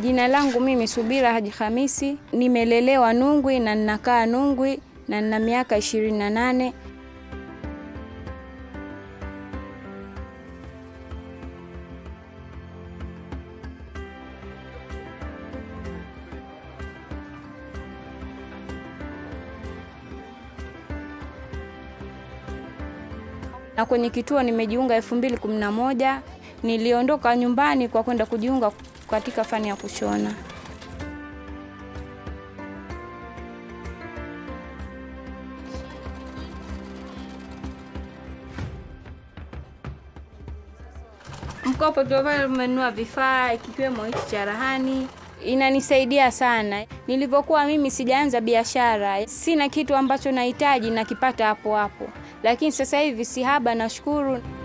Jina langu mimi Subira Haji Hamisi, nimelelewa Nungwi na ninakaa Nungwi na nina miaka ishirini na nane. na kwenye kituo nimejiunga elfu mbili kumi na moja. Niliondoka nyumbani kwa kwenda kujiunga katika fani ya kushona. Mkopo tuopale umenunua vifaa kikiwemo hichi cha rahani inanisaidia sana. Nilivyokuwa mimi sijaanza biashara, sina kitu ambacho nahitaji nakipata hapo hapo, lakini sasa hivi si haba, nashukuru.